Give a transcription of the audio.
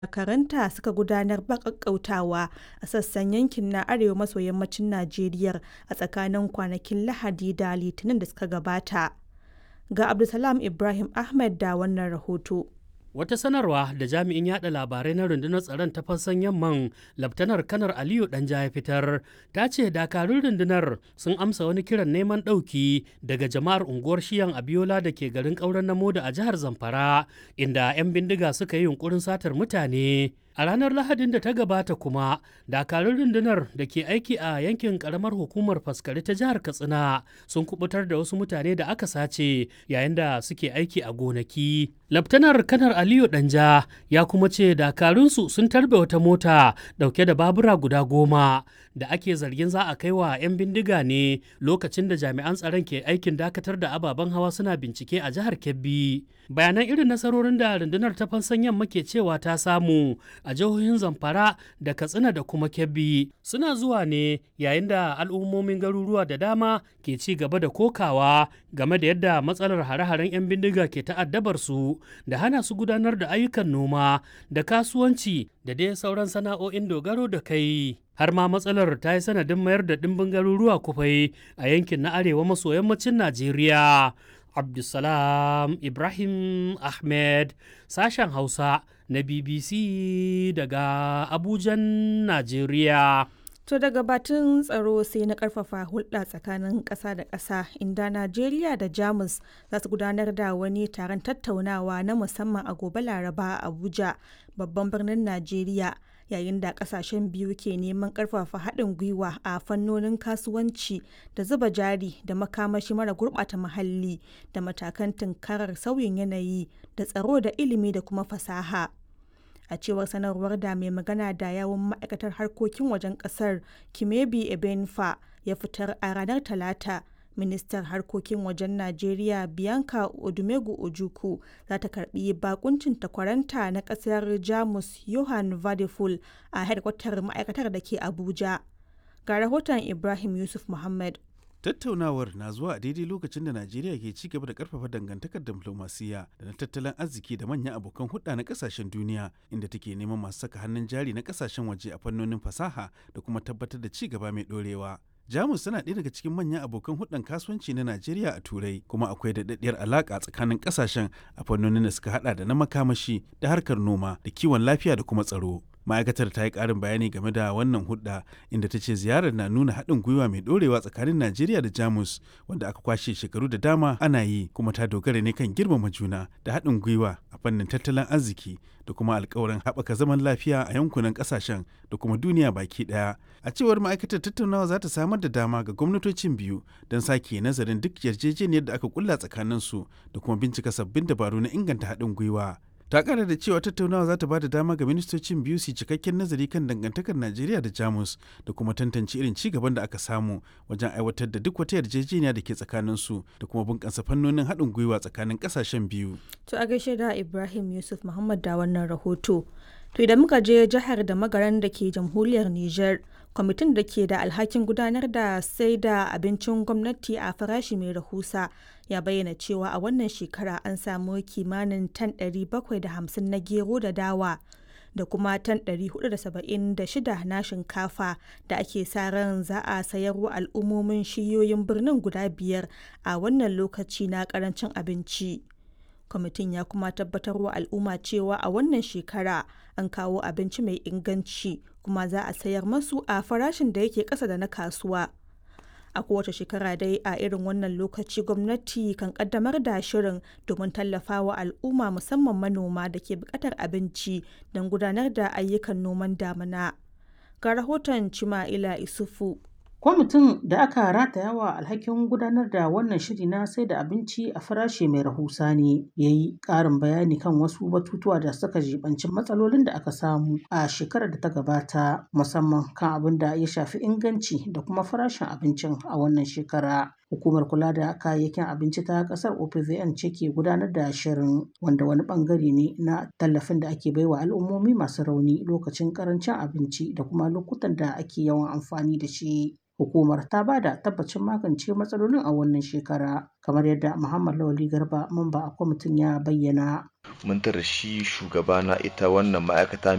dakaranta suka gudanar ba ƙaƙƙautawa a sassan yankin na arewa maso yammacin Najeriya a tsakanin kwanakin Lahadi da Litinin da suka gabata. Ga Abdulsalam Ibrahim Ahmed da wannan rahoto. Wata sanarwa da jami'in yada labarai na rundunar tsaron ta fassan yamman Laftanar Kanar Aliyu Danja ya fitar ta ce dakarun rundunar sun amsa wani kiran neman ɗauki daga jama'ar unguwar Shiyan Abiola da ke garin ƙauren Namoda a jihar Zamfara inda 'yan bindiga suka yi yunkurin satar mutane. A ranar Lahadin da ta gabata kuma, dakarun rundunar da ke aiki a yankin karamar hukumar faskari ta jihar Katsina sun kubutar da wasu mutane da aka sace yayin da suke aiki a gonaki. Laftanar Kanar Aliyu Danja ya kuma ce dakarunsu sun tarbe wata mota dauke da babura guda goma da ake zargin za a kai wa 'yan bindiga ne lokacin da jami'an tsaron ke aikin dakatar da ababen hawa suna bincike a jihar Kebbi. Bayanan irin nasarorin da rundunar ta fansan yamma ke cewa ta samu a jihohin Zamfara da Katsina da kuma Kebbi suna zuwa ne yayin da al'ummomin garuruwa da dama ke ci gaba da kokawa game da yadda matsalar hare-haren 'yan bindiga ke ta'addabar su da hana su gudanar da ayyukan noma da kasuwanci da dai sauran sana'o'in dogaro da kai. Har ma matsalar ta yi sanadin mayar da ɗimbin garuruwa kufai a yankin na arewa maso yammacin Najeriya. Abdulsalam Ibrahim Ahmed sashen Hausa na BBC daga Abujan, Najeriya. To daga batun tsaro sai na karfafa hulɗa tsakanin ƙasa da ƙasa inda Najeriya da Jamus za su gudanar da wani taron tattaunawa na musamman a gobe Laraba a Abuja, babban birnin Najeriya. yayin da kasashen biyu ke neman karfafa haɗin gwiwa a fannonin kasuwanci da zuba jari da makamashi mara gurɓata muhalli da matakan tunkarar sauyin yanayi da tsaro da ilimi da kuma fasaha a cewar sanarwar da mai magana da yawon ma'aikatar harkokin wajen ƙasar kimebi ebenfa ya fitar a ranar talata ministar harkokin wajen najeriya bianca odumegu ojuku za ta karbi bakuncin takwaranta na kasar jamus johan vadeful a hedkwatar ma'aikatar da ke abuja ga rahoton ibrahim yusuf muhammad tattaunawar na zuwa a daidai lokacin da najeriya ke ci gaba da karfafa dangantakar diplomasiya da na tattalin arziki da manyan abokan hulɗa na kasashen duniya inda take neman masu saka hannun jari na kasashen waje a fannonin fasaha da kuma tabbatar da ci gaba mai ɗorewa Jamus tana ɗaya daga cikin manyan abokan hudun kasuwanci na Najeriya a Turai kuma akwai daɗaɗɗiyar alaƙa tsakanin ƙasashen a fannonin da suka haɗa da na makamashi da harkar noma da kiwon lafiya da kuma tsaro. Ma'aikatar ta yi ƙarin bayani game da wannan hudda inda ta ce ziyarar na nuna haɗin gwiwa mai ɗorewa tsakanin Najeriya da Jamus wanda aka kwashe shekaru da dama ana yi kuma ta dogara ne kan girmama juna da haɗin gwiwa a fannin tattalin arziki da kuma alkawarin haɓaka zaman lafiya a yankunan ƙasashen da kuma duniya baki ɗaya. A cewar ma'aikatar tattaunawa za ta samar da dama ga gwamnatocin biyu don sake nazarin duk yarjejeniyar da aka kulla tsakaninsu da kuma bincika sabbin dabaru na inganta haɗin gwiwa. ta kara da cewa tattaunawa za ta ba da dama ga ministocin biyu su cikakken nazari kan dangantakar najeriya da jamus da kuma tantance irin ci gaban da aka samu wajen aiwatar da duk wata yarjejeniya da ke tsakaninsu da kuma bunƙasa fannonin haɗin gwiwa tsakanin ƙasashen biyu to a gaishe da ibrahim yusuf muhammad da wannan rahoto to idan muka je jihar da magaran da ke jamhuriyar niger kwamitin da ke da alhakin gudanar da sai da abincin gwamnati a farashi mai rahusa ya bayyana cewa a wannan shekara an samu kimanin tan 750 na gero da dawa da kuma tan 476 na shinkafa da ake sa ran za a sayarwa al'ummomin shiyoyin birnin guda biyar a wannan lokaci na karancin abinci. kwamitin ya kuma tabbatar wa al'umma cewa a wannan shekara an kawo abinci mai inganci kuma za a sayar masu a farashin da yake ƙasa da na kasuwa a kowace shekara dai a irin wannan lokaci gwamnati kan kaddamar da shirin domin tallafawa al'umma musamman manoma da ke buƙatar abinci don gudanar da ayyukan noman damina ga rahoton cima'ila isufu kwamitin da aka rataya wa alhakin gudanar da wannan shiri na sai da abinci a farashi mai rahusa ne ya yi ƙarin bayani kan wasu batutuwa da suka jibanci matsalolin da aka samu a shekarar da ta gabata musamman kan abin da ya shafi inganci da kuma farashin abincin a wannan shekara hukumar kula da kayayyakin abinci ta kasar opvn ce ke gudanar da shirin wanda wani bangare ne na tallafin da ake baiwa al'ummomi masu rauni lokacin karancin abinci da kuma lokutan da ake yawan amfani da shi hukumar ta ba da tabbacin magance matsalolin a wannan shekara kamar yadda muhammad lawali garba mamba a kwamitin ya bayyana mun tara shi shugaba na ita wannan ma'aikata